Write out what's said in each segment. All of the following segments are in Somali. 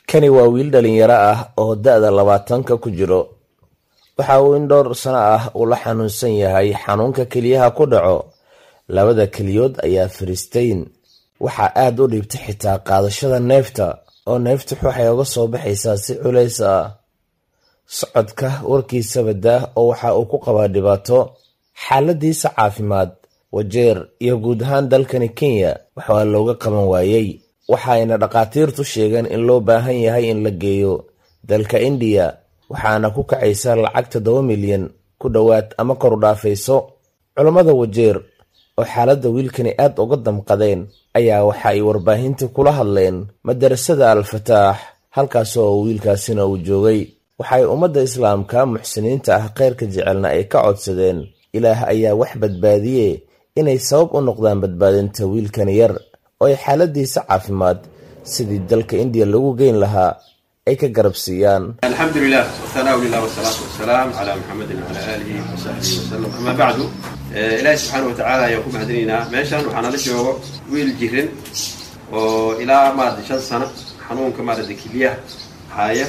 kani waa wiil dhalinyaro ah oo da-da labaatanka ku jiro waxa uu in dhowr sano ah uu la xanuunsan yahay xanuunka keliyaha ku dhaco labada keliyood ayaa fariisteyn waxaa aada u dhiibtay xitaa qaadashada neefta oo neeftu waxay uga soo baxaysaa si culays ah socodka warkiisaba daah oo waxa uu ku qabaa dhibaato xaaladiisa caafimaad wajeer iyo guud ahaan dalkani kenya waxaa looga qaban waayey waxayna dhakhaatiirtu sheegeen in loo baahan yahay in la geeyo dalka indiya waxaana ku kacaysa lacag toddoba milyan ku dhowaad ama kor u dhaafayso culammada wajeer oo xaaladda wiilkani aad uga damqadeen ayaa waxa ay warbaahinta kula hadleen madarasada al-fataax halkaas oo wiilkaasina uu joogay waxay ummadda islaamka muxsiniinta ah kheyrka jecelna ay ka codsadeen ilaah ayaa wax badbaadiye inay sabab u noqdaan badbaadinta wiilkani yar oo ay xaaladiisa caafimaad sidii dalka indiya lagu geyn lahaa ay ka garab siiyaan alxamdu lilah wthanau lilah wsalaatu wasalaam cala muxamedin wcala aalihi wasaxbihi wasalam ama bacdu ilaahi subxaana watacaala ayaan ku mahadinaynaa meeshan waxaa nala joogo wiil jirin oo ilaa maarata shan sano xanuunka maarata kiliyaha haaya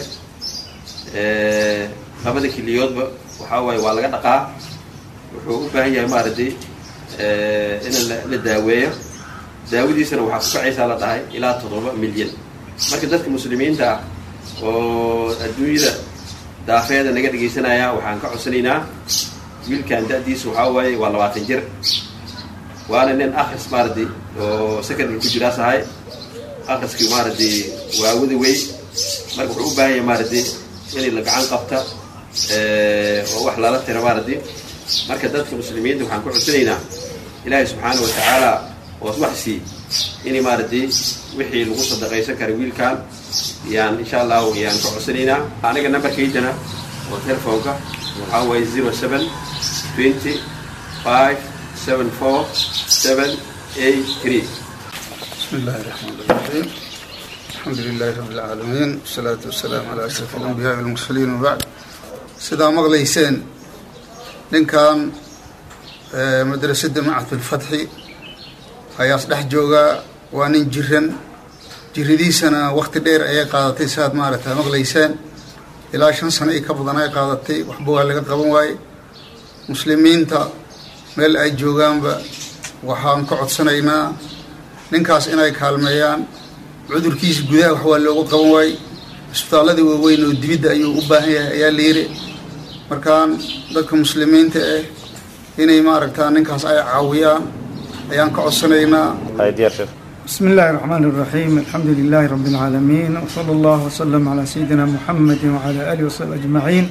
labada kiliyoodba waxaa waaye waa laga dhaqaa wuxuu u baahan yahay maaragtay in la daaweeyo daawadiisana waxaa ku kacaysaa la dhahay ilaa toddoba milyan marka dadka muslimiinta ah oo adduunyada daafeeda naga dhegaysanaya waxaan ka codsanaynaa wiilkan da-diisa waxaa waaye waa labaatan jir waana nin akris maaragtay oo secondary ku jiraas ahay akriskii maaragtay waa wada wey marka wuxuu u baahan yahay maaragtay in la gacan qabta oo wax lala tira maaragtay marka dadka muslimiinta waxaan ku codsanaynaa ilaahay subxaana wa tacaala ood wax sii in maaragtay wixii lagu sadaqaysan kara wiilkan yaan insha allahu yaan ka codsanaynaa aniga numberkaydana oo telefoonka waxaa waaye zero seven twenty five seven four seven eight three بسم الله الرحمن الرحيم الحمد لله رب العالمين والصلاة والسلام على أشرف الأنبياء والمرسلين وبعد sidaa maqlayseen ninkan madrasadda macad bilfatxi ayaas dhex joogaa waa nin jiran jiradiisana wakti dheer ayay qaadatay siaad maaragta maqlayseen ilaa shan sano i ka badan ay qaadatay waxba waa laga qaban waaye muslimiinta meel ay joogaanba waxaan ka codsanaynaa ninkaas inay kaalmeeyaan cudurkiisa gudaha wax waa looga qaban waaye isbitaalladii waaweyn oo dibidda ayuu u baahan yahay ayaa la yiri markaan dadka muslimiinta ah inay maaragtaa ninkaas ay caawiyaan ayaan ka codsanaynaa بسم الله الرحمن الرحيم الحمد لله رب العالمين وصلى الله وسلم على سيدنا محمد وعلى آله وصحبه أجمعين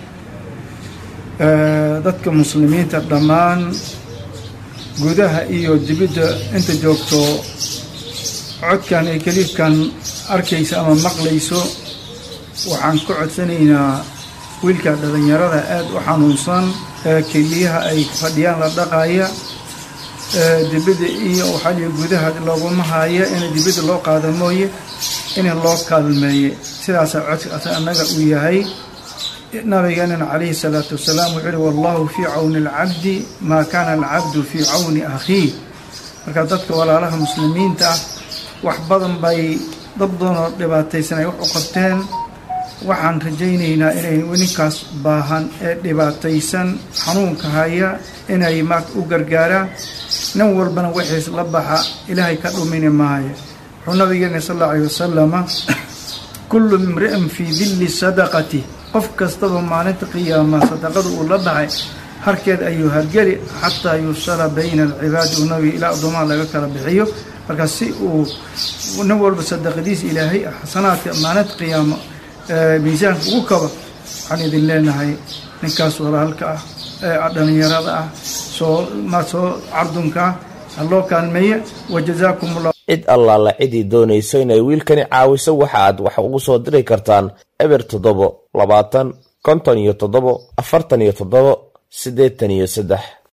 dadka muslimiinta dhammaan gudaha iyo dibidda inta joogto codkan iyo kaliifkan arkaysa ama maqlayso waxaan ka codsanaynaa wiilka dhalinyarada aada u xanuunsan ee keliyaha ay fadhiyaan la dhaqaya dibidda iyo waxaa gudaha looguma haayo in dibidda loo qaado mooye in loo kaalmeeye sidaasaa codka annaga uu yahay nabigeenana calayhi salaatu wasalaam wuxuu uhi wallahu fii cawni alcabdi maa kaana alcabdu fii cawni akhiih marka dadka walaalaha muslimiinta ah wax badan bay dad badanoo dhibaataysan ay wax u qabteen waxaan rajaynaynaa inay ninkaas baahan ee dhibaataysan xanuunka haya inay ma u gargaaraan nin walbana wixiis la baxa ilaahay ka dhumini maayo wuxuu nabigeena sal alla alay wasalama kullu imri'in fii dilli sadaqati qof kastaba maalinta qiyaama sadaqada uu la baxay harkeed ayuu hargeli xataa yusala bayna alcibaadi uu nabiga ilaa addoomaha laga kala bixiyo marka si uu nin walba sadaqadiisa ilaahay xasanaadka maalinta qiyaamo miisaanka ugu kaba waxaan idin leenahay ninkaas walaalka ah ee dhalinyarada ah soo ma soo cardunka ah haloo kaalmeeye wajazaakum ullah cid allaala cidii doonayso inay wiilkani caawiso waxa aad wax ugu soo diri kartaan eber toddobo labaatan konton iyo toddobo afartan iyo toddobo siddeetan iyo saddex